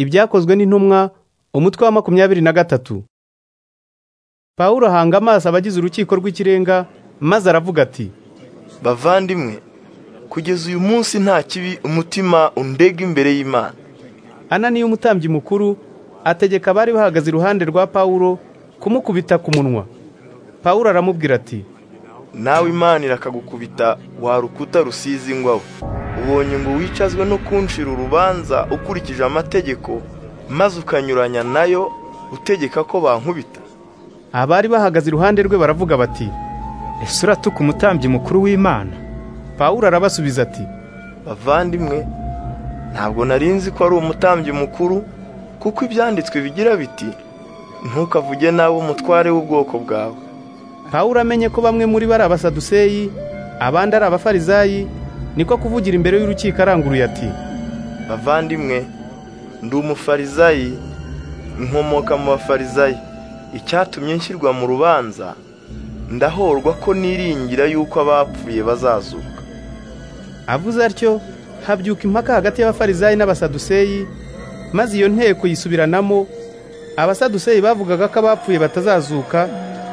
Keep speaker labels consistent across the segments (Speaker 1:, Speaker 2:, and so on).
Speaker 1: ibyakozwe n'intumwa umutwe wa makumyabiri na gatatu pawulo ahanga amaso abagize urukiko rw'ikirenga maze aravuga ati
Speaker 2: bavandimwe kugeza uyu munsi nta kibi umutima undega imbere y'imana
Speaker 1: ananiya umutambyi mukuru ategeka abari bahagaze iruhande rwa pawulo kumukubita ku munwa pawulo aramubwira ati
Speaker 2: nawe imana irakagukubita wa rukuta rusize ingwawe ubonye ngo wicazwe no kunshira urubanza ukurikije amategeko maze ukanyuranya nayo utegeka ko bankubita
Speaker 1: abari bahagaze iruhande rwe baravuga bati
Speaker 3: ese uratuka umutambyi mukuru w'imana
Speaker 1: pawulo arabasubiza ati
Speaker 2: bavandimwe ntabwo nari nzi ko ari umutambyi mukuru kuko ibyanditswe bigira biti ntukavuge nawe umutware w'ubwoko bwawe
Speaker 1: pawulo amenye ko bamwe muri bo ari abasaduseyi abandi ari abafarizayi niko kuvugira imbere y'urukiko aranguruye ati
Speaker 2: bavandimwe ndi umufarizayi nkomoka mu bafarizayi icyatumye nshyirwa mu rubanza ndahorwa ko niringira yuko abapfuye bazazuka
Speaker 1: avuze atyo habyuka impaka hagati y'abafarizayi n'abasaduseyi maze iyo nteko yisubiranamo abasaduseyi bavugaga ko abapfuye batazazuka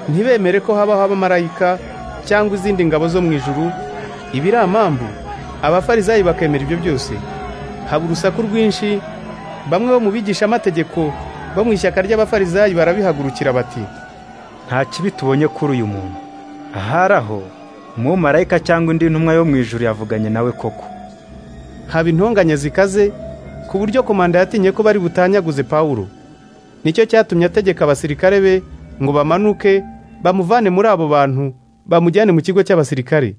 Speaker 1: ntibemere ko habaho abamarayika cyangwa izindi ngabo zo mu ijuru ibiri amambu abafarizayi bakemera ibyo byose haba urusaku rwinshi bamwe bo mu bigisha-amategeko bo mu ishyaka ry'abafarizayi barabihagurukira bati
Speaker 3: nta kibi tubonye kuri uyu muntu ahari aho umumarayika cyangwa indi ntumwa yo mu ijuru yavuganye nawe koko
Speaker 1: haba intonganya zikaze ku buryo komanda yatinye ko bari butanyaguze pawulo nicyo cyatumye ategeka abasirikare be ngo bamanuke bamuvane muri abo bantu bamujyane mu kigo cy'abasirikare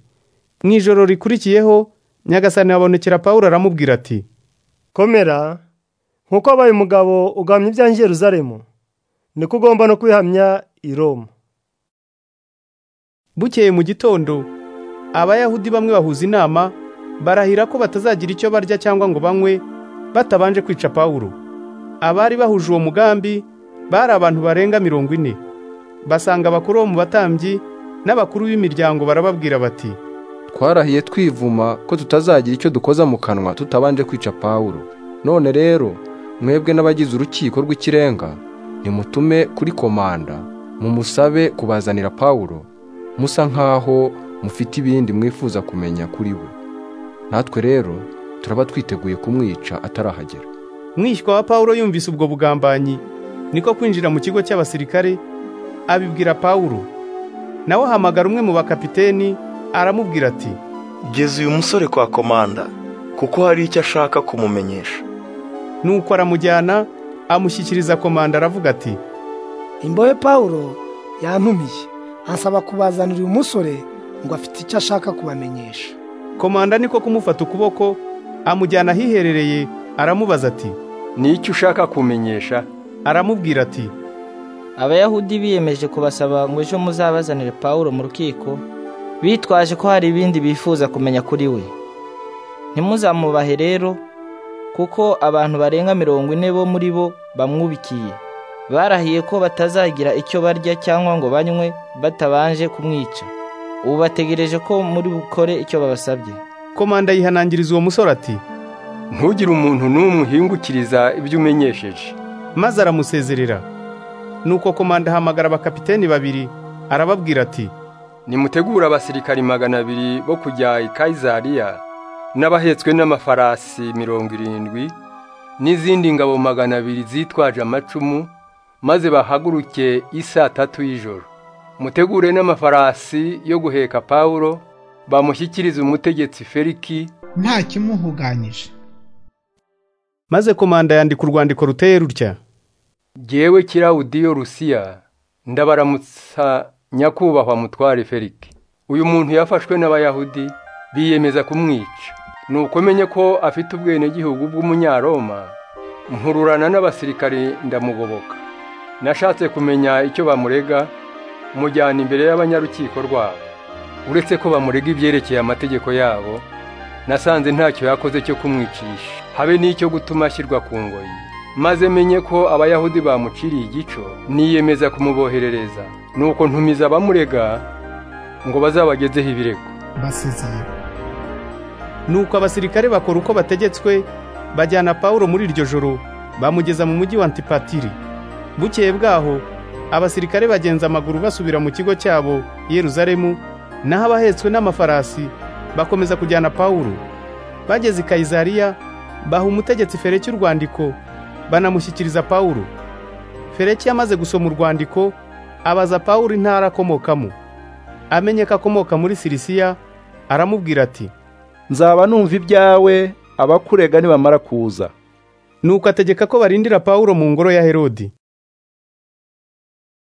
Speaker 1: mu ijoro rikurikiyeho nyagasani habonekera pawulo aramubwira ati
Speaker 4: komera nk'uko abaye umugabo ugamya ibyanjye i Yerusalemu niko ugomba no kwihamya i Roma
Speaker 1: bukeye mu gitondo abayahudi bamwe bahuza inama barahira ko batazagira icyo barya cyangwa ngo banywe batabanje kwica pawulo abari bahuje uwo mugambi bari abantu barenga mirongo ine basanga abakuru bo mu batambyi n'abakuru b'imiryango barababwira bati
Speaker 5: twarahiye twivuma ko tutazagira icyo dukoza mu kanwa tutabanje kwica pawulo none rero mwebwe n'abagize urukiko rw'ikirenga nimutume kuri komanda mumusabe kubazanira pawulo musa nk'aho mufite ibindi mwifuza kumenya kuri we natwe rero turaba twiteguye kumwica atarahagera
Speaker 1: mwishywa wa pawulo yumvise ubwo bugambanyi niko kwinjira mu kigo cy'abasirikare abibwira pawulo nawe ahamagara umwe mu bakapiteni aramubwira ati
Speaker 2: geza uyu musore kwa komanda kuko hari icyo ashaka kumumenyesha
Speaker 1: nuko aramujyana amushyikiriza komanda aravuga ati
Speaker 6: imbohe pawulo yantumiye ansaba kubazanira uyu musore ngo afite icyo ashaka kubamenyesha
Speaker 1: komanda niko kumufata ukuboko amujyana ahiherereye aramubaza ati
Speaker 7: n'icyo ushaka kumenyesha
Speaker 1: aramubwira ati
Speaker 8: abayahudi biyemeje kubasaba ngo ejo muzabazanire pawulo mu rukiko bitwaje ko hari ibindi bifuza kumenya kuri we ntimuzamubahe rero kuko abantu barenga mirongo ine bo muri bo bamwubikiye barahiye ko batazagira icyo barya cyangwa ngo banywe batabanje kumwica ubu bategereje ko muri bukore icyo babasabye
Speaker 1: komanda yihanangiriza uwo musore ati
Speaker 7: ntugire umuntu n'umwe uhingukiriza ibyo umenyesheje
Speaker 1: maze aramusezerera nuko komanda ahamagara abakapiteni babiri arababwira ati
Speaker 7: nimutegure abasirikari magana abiri bo kujya i kayizariya n'abahetswe n'amafarasi mirongo irindwi n'izindi ngabo magana abiri zitwaje amacumu maze bahaguruke i saa tatu y'ijoro mutegure n'amafarasi yo guheka pawulo bamushyikirize umutegetsi feriki
Speaker 9: nta kimuhuganyije
Speaker 1: maze komanda yandika urwandiko ruteye rutya
Speaker 7: jyewe kirawudiyo rusiya ndabaramutsa nyakubahwa mutware feriki uyu muntu yafashwe n'abayahudi biyemeza kumwica nuko menye ko afite ubwenegihugu bw'umunyaroma nkururana n'abasirikari ndamugoboka nashatse kumenya icyo bamurega mujyana imbere y'abanyarukiko rwabo uretse ko bamurega ibyerekeye amategeko yabo nasanze ntacyo yakoze cyo kumwicisha habe n'icyo gutuma ashyirwa ku ngoyi maze menye ko abayahudi bamuciriye igico niyemeza kumuboherereza nuko ntumiza abamurega ngo bazabagezeho ibirego
Speaker 9: basezeye
Speaker 1: nuko abasirikare bakora uko bategetswe bajyana pawulo muri iryo joro bamugeza mu mujyi wa antipatiri bukeye bwaho abasirikare bagenza amaguru basubira mu kigo cyabo i yeruzalemu naho abahetswe n'amafarasi bakomeza kujyana pawulo bageze i kayizariya baha umutegetsi fereki urwandiko banamushyikiriza pawulo fereki yamaze gusoma urwandiko abaza pawulo intara akomokamo amenye ko akomoka muri sirisiya aramubwira ati
Speaker 10: nzaba numva ibyawe abakurega nibamara kuza
Speaker 1: nuko ategeka ko barindira pawulo mu ngoro ya herodi